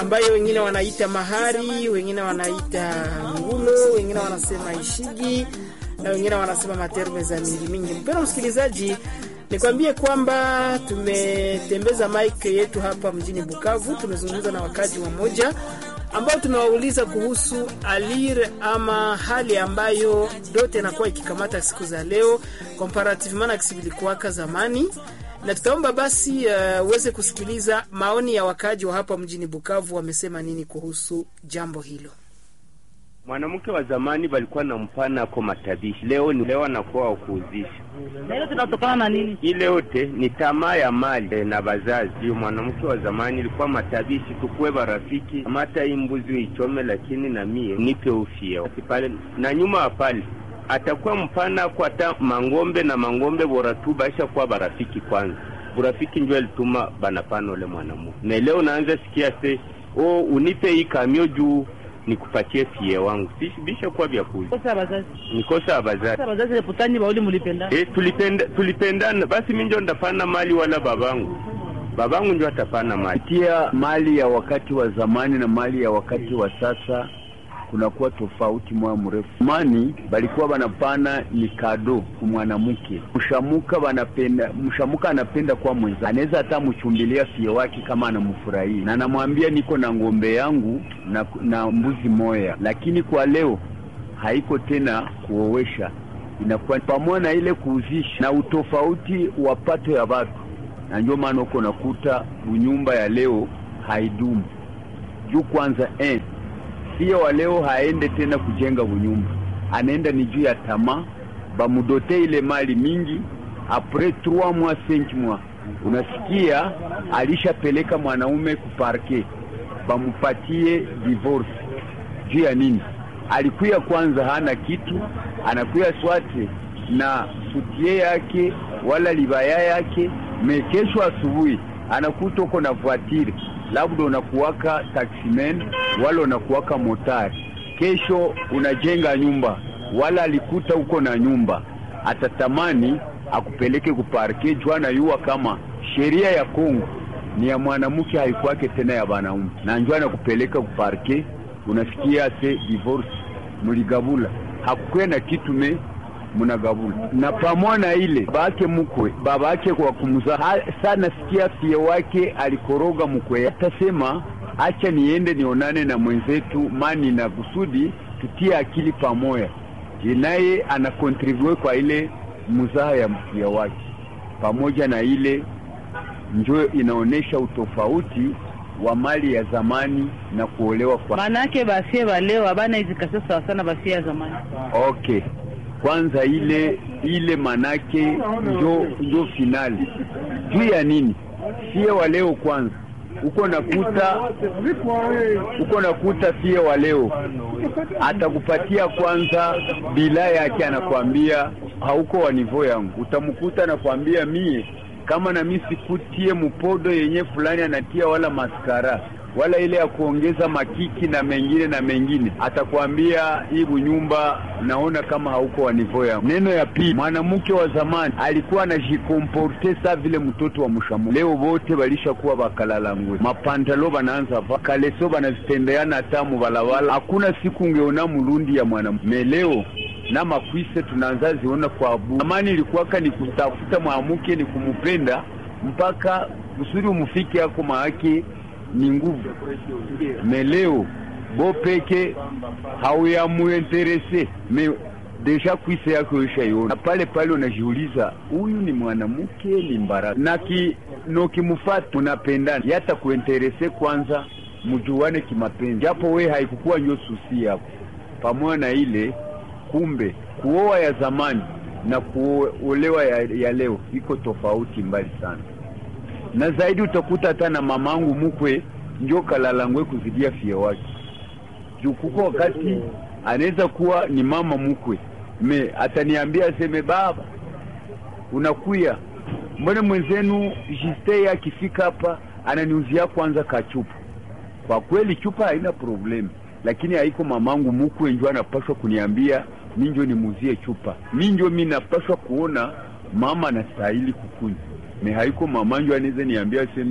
ambayo wengine wanaita mahari, wengine wanaita ngulo, wengine wanasema ishigi na wengine wanasema materme za mingi mingi. Mpendwa msikilizaji, nikwambie kwamba tumetembeza mike yetu hapa mjini Bukavu, tumezungumza na wakaji wa moja ambao tumewauliza kuhusu alir ama hali ambayo dote inakuwa ikikamata siku za leo comparativement na kisi vilikuwaka zamani, na tutaomba basi uweze uh, kusikiliza maoni ya wakaji wa hapa mjini Bukavu wamesema nini kuhusu jambo hilo. Mwanamke wa zamani walikuwa na mpana ako matabishi, leo ni leo anakuwa wakuuzisha. Leo tunatokana na nini? Ile yote ni tamaa ya mali na bazazi. Ndio mwanamke wa zamani ilikuwa matabishi, tukuwe barafiki, amata hii mbuzi uichome, lakini na mie nipe ufie pale na nyuma pale atakuwa mpana kwa hata mangombe na mangombe bora tu baisha kuwa barafiki kwanza. Burafiki ndio alituma banapana ule mwanamuke, na leo naanza sikia se o unipe hii kamio juu nikupatie fie wangu bisha kuwa vya kuzi Kosa bazazi. nikosa abazazi Kosa bazazi le putanyi bauli mulipenda. e, tulipenda tulipendana basi, mi njo ndapana mali wala babangu babangu njo atapana mali. Tia mali ya wakati wa zamani na mali ya wakati wa sasa kunakuwa tofauti moya mrefu. Zamani balikuwa banapana ni kado kumwanamke, mshamuka banapenda, mshamuka anapenda kwa mwenza, anaweza hata mchumbilia fie wake kama anamfurahia na anamwambia niko na ng'ombe yangu na, na mbuzi moya, lakini kwa leo haiko tena kuowesha, inakuwa pamoja na ile kuuzisha na utofauti wa pato ya watu, na ndio maana uko nakuta bunyumba ya leo haidumu juu kwanza eh, pia wa leo haende tena kujenga bunyumba, anaenda ni juu ya tamaa, bamudote ile mali mingi apres 3 mois 5 mois, unasikia alishapeleka mwanaume kuparke, bamupatie divorce. Juu ya nini? Alikuya kwanza hana kitu, anakuya swate na sutie yake wala libaya yake, mekesho asubuhi anakuta uko na voitire labda unakuwaka taximen wala unakuwaka motari, kesho unajenga nyumba, wala alikuta uko na nyumba, atatamani akupeleke kuparke jwana yuwa kama sheria ya Kongo ni ya mwanamke, haikuwake tena ya banaume, na njoo anakupeleka kuparke, unasikia se divorce, muligabula hakukuwe na kitu me munagabula na pamona ile babake mukwe babake kwa kumza sana, sikia fie wake alikoroga mkwe, atasema acha niende nionane na mwenzetu mani na kusudi tutie akili pamoja. Je, naye anakontribue kwa ile muzaha ya mfia wake, pamoja na ile njo inaonesha utofauti wa mali ya zamani na kuolewa kwa Manake basie baleo abana izikasio sawa sana basie ya zamani. okay kwanza ile ile manake njo njo finali juu ya nini sie wa leo kwanza uko nakuta uko nakuta sie wa leo atakupatia kwanza bila yake anakwambia hauko wa nivo yangu utamkuta anakwambia mie kama na mimi sikutie mupodo yenye fulani anatia wala maskara wala ile ya kuongeza makiki na mengine na mengine, atakwambia hii bunyumba naona kama hauko wa nivo yangu. Neno ya pili, mwanamke wa zamani alikuwa anajikomporte sa vile mtoto wa mshamu. Leo wote walishakuwa bakalalangwe, mapantalo banaanza va kaleso banazitembeana hata mubalabala. Hakuna siku ungeona mulundi ya mwanamke leo na makwise tunaanza ziona kwa abu. Zamani ilikuwaka ni kutafuta mwanamke ni kumupenda mpaka kusudi umufike yako maake ni nguvu meleo bo peke hauyamuinterese me deja kwise yako ishaiona pale pale, unajiuliza huyu ni mwanamke ni mbaraka na ki nokimufata unapendana yata kuinterese kwanza, mjuane kimapenzi, japo we haikukuwa nyo susi yako pamoja na ile. Kumbe kuoa ya zamani na kuolewa ya, ya leo iko tofauti mbali sana na zaidi utakuta hata na mamangu mukwe njo kalalangwe kuzidia fie wake juu kuko wakati anaweza kuwa ni mama mukwe me ataniambia aseme, baba unakuya, mbona mwenzenu Juste akifika hapa ananiuzia kwanza kachupa. Kwa kweli chupa haina problemu, lakini haiko mamangu mukwe njo anapashwa kuniambia minjo nimuzie chupa, minjo mi napashwa kuona mama anastahili kukunywa me haiko mamanjo anaweza niambia aseme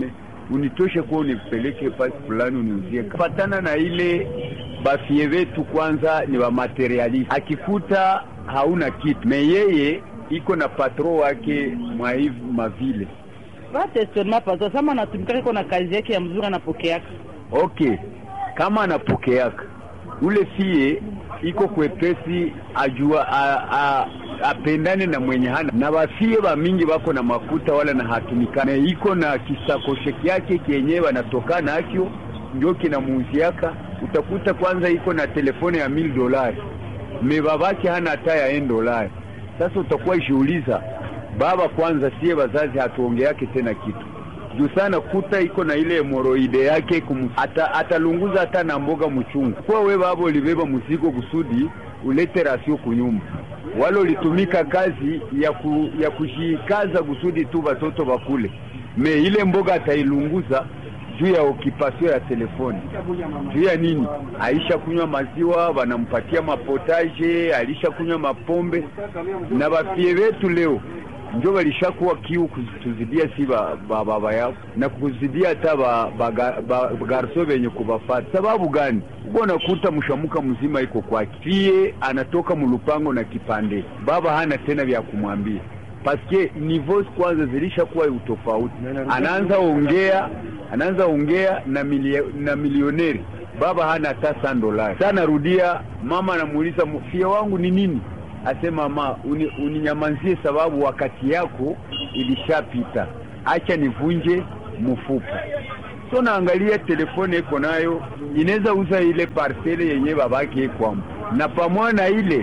unitoshe kuwa unipeleke pasi fulani uniuzie. Patana na ile bafie vetu kwanza ni wa materialist, akikuta hauna kitu me yeye iko na patro wake mwa hivi mavile vatestonema pato sama anatumika iko na kazi yake ya mzuri anapokeaka okay, kama anapokeaka ule fie iko kwepesi ajua a, a, apendane na mwenye hana na bafie ba mingi bako na makuta wala na hatumikana iko na kisakoshe kyake kenyewe anatoka nakyo ndio kinamuuziaka. Utakuta kwanza iko na telefone ya mil dolari me babake hana hata ya en dolari. Sasa utakuwa ishiuliza baba kwanza, sie bazazi hatuongeake tena kitu juu sana kuta iko na ile hemoroide yake kum, ata, atalunguza hata na mboga mchungu kwa we baba ulibeba mzigo kusudi ulete rasio kunyumba, wala ulitumika kazi ya, ku, ya kushikaza kusudi tu watoto bakule me ile mboga atailunguza juu ya okipasio ya telefoni, juu ya nini? Aisha kunywa maziwa, wanampatia mapotaje, alisha kunywa mapombe. Na bafie wetu leo njo walishakuwa kiu kutuzidia si baba ba, ba yao na kuzidia hata bagarso ba, ba, ba, benye kubafata. Sababu gani? uko nakuta mshamuka mzima iko kwake, fie anatoka mulupango na kipande, baba hana tena vya kumwambia paske niveaux kwanza zilishakuwa utofauti. Anaanza ongea anaanza ongea na, milio, na milioneri baba hana hata sa dolari. Sasa narudia, mama anamuuliza fia wangu ni nini? Asema mama, uni, uninyamazie sababu wakati yako ilishapita, acha nivunje mfupa. So naangalia telefone iko nayo inaweza uza ile parcele yenye babake kwamo, na pamoja na ile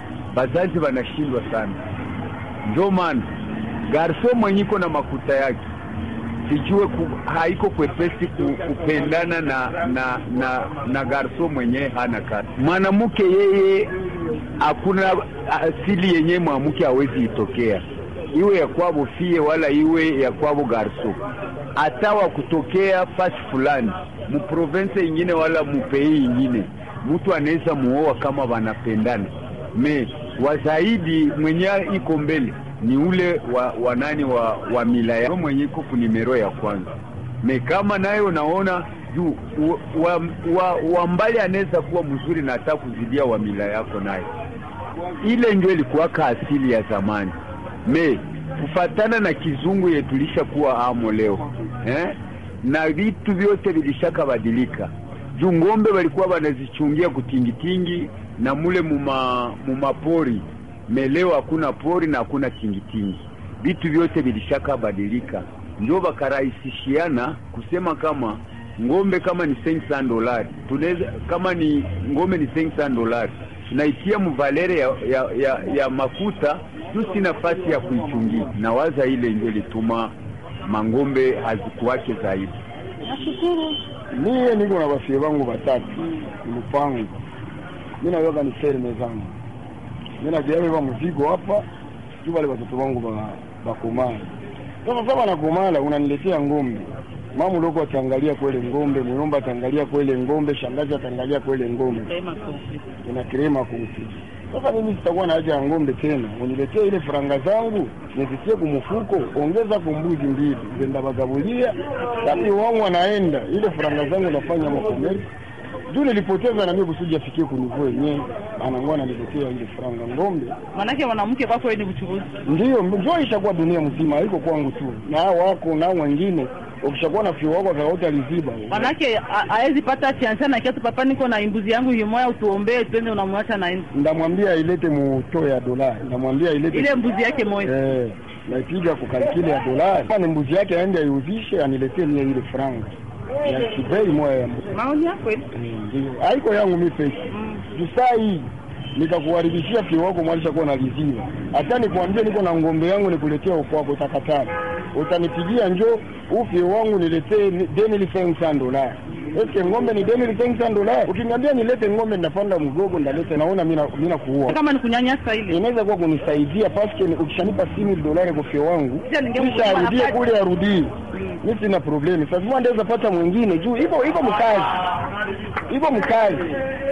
bazazi wanashindwa sana ndio maana garso mwenye iko na makuta yake sijue ku, haiko kwepesi ku, kupendana na na na, na garso mwenye hana kazi. Mwanamke yeye hakuna asili yenye mwanamke hawezi itokea, iwe ya kwabo fie wala iwe ya kwabo garso, hata wa kutokea fasi fulani muprovense ingine wala mupei ingine, mtu anaweza muoa kama wanapendana me wa zaidi mwenye iko mbele ni ule wa wanani wa, wa mila ya mwenye iko kunimero ya kwanza me kama nayo naona juu wa, wa, wa mbali anaweza kuwa mzuri na hata kuzidia wa mila yako nayo, ile ndio ilikuwaka asili ya zamani me kufatana na kizungu yetulisha kuwa amo leo eh? na vitu vyote vilishaka badilika juu ngombe walikuwa wanazichungia kutingitingi na mule muma mumapori meleo hakuna pori na hakuna tingitingi, vitu vyote vilishaka badilika, ndio bakarahisishiana kusema kama ngombe kama ni 500 dolari tunaweza, kama ni ngombe ni 500 dolari tunaitia mvalere ya, ya, ya, ya makuta juu si nafasi ya kuichungia, na waza ile ndio lituma mangombe hazikuwake zaidi. Nashukuru. Mie niko na bafie bangu batatu lupango, mi naweka ni ferme zangu, mi naviabeba mzigo hapa tu, wale watoto wangu bakomala. Sasa sasa wanakomala, unaniletea ngombe, mama uloko ataangalia kwele ngombe, muyomba ataangalia kwele ngombe, shangazi ataangalia kwele ngombe, ina krema konfli. Sasa mimi sitakuwa na haja ya ngombe tena, uniletee ile faranga zangu nizitie kumufuko, ongeza kumbuzi mbili zenda bagabulia, tapi wangu anaenda ile faranga zangu nafanya makomeri juu nilipoteza na mimi kusudi afikie kunivua yenyewe, anangua ananiletea ile faranga ngombe. Manake mwanamke kwako wewe ni mchuruzi. Ndio njoo ishakuwa dunia mzima, haiko kwangu tu, na hao wako na wengine. Ukishakuwa na fio wako akaota aliziba, Manake hawezi pata chance na kiatu, papa, niko na imbuzi yangu himoya, utuombee twende, unamwacha naenda. ndamwambia ilete muto ya dolari, ndamwambia ilete Ile mbuzi yake moja. eh, naipiga kukalkile ya dolari, kama ni mbuzi yake aende aiuzishe, aniletee mie ile franga ya kibei moya ya mbuzi. Maoni yako kweli? Ndio haiko yangu mi peke jusaa hii nikakuharibishia fio wako mwalisha kuwa naliziwa. Hata nikwambie niko na ngombe yangu nikuletea ukwako, utakataa. Utanipigia njo ufie wangu niletee deni cinq dolari. Eske ngombe ni deni cinq dolari? Ukiniambia nilete ngombe, ndapanda mgogo, ndalete. Naona mina mina kuua Kama ni kunyanyasa ile. inaweza kuwa kunisaidia paske ni- ukishanipa simi dolari kwa fio wangu Kisha ningempa kisha arudie nafasi. kule arudie, mi sina problemi. Sasa mimi ndaweza pata mwingine juu iko iko mkazi iko mkazi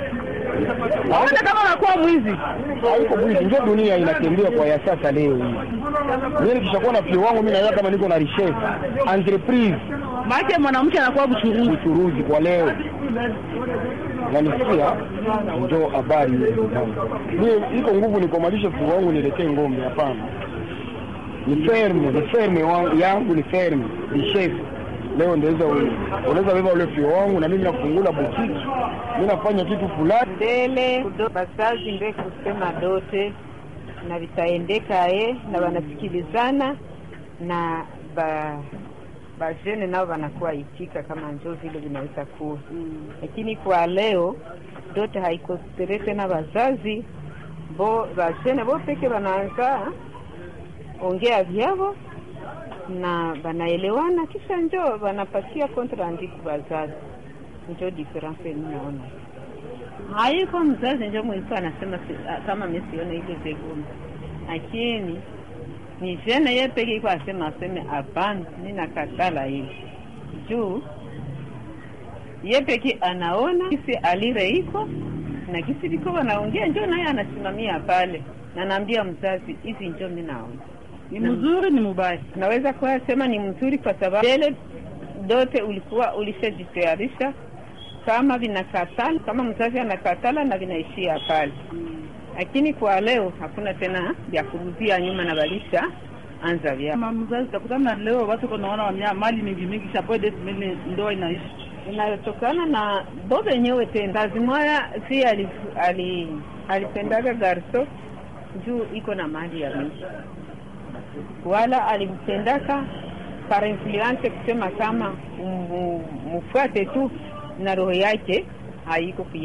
Hata kama unakuwa mwizi. haiko bwizi, ndio dunia inatembea kwa ya sasa leo hii. Mimi nikishakuwa na fio wangu, mimi naona kama niko na richesse entreprise Maana mwanamke anakuwa mchuruzi. uchuruzi kwa leo nanisikia njo habari hizo zangu. Mimi iko nguvu nikomalishe fugo wangu niletee ngombe? Hapana, ni ferme, ni ferme wangu yangu, ni ferme, ni chef. Leo ndaweza unaweza beba ule fio wangu na mimi nafungula boutique, mimi nafanya kitu fulani mbele kudo- bazazi nde kusema dote na vitaendeka e na wanasikilizana na ba bajene nao wanakuwa itika kama njo vile vinaweza kuwa lakini kwa leo dote haikostere tena wazazi bo bajene bo peke wanaanza ongea vyavo na wanaelewana kisha njo wanapatia kontrandi ku wazazi njo diferense ninaona haiko mzazi njo mwilikuwa anasema si- ah, kama mi sione ile vigumu, lakini ni jene ye peke iko asema aseme hapana, mi nakatala hili juu ye peke anaona kisi alire iko na kisi viko wanaongea, njo naye anasimamia pale na naambia mzazi hivi, njo mi naona Ni mzuri ni mubaya. naweza kuwa sema ni mzuri kwa sababu mbele dote ulikuwa ulishajitayarisha kama vinakatala, kama mzazi anakatala na vinaishia pale, lakini kwa leo hakuna tena vya kurudia nyuma na balisha anza vya Kama mzazi utakutana na leo watu kunaona wamia mali mingi mingi chapo de mili ndoa inaishi. inayotokana na bo wenyewe tena. Kazi moya si ali- ali- alipendaga garso juu iko na mali ya mingi, wala alimpendaka par influence kusema kama mu- mufuate tu na roho yake haiko kuye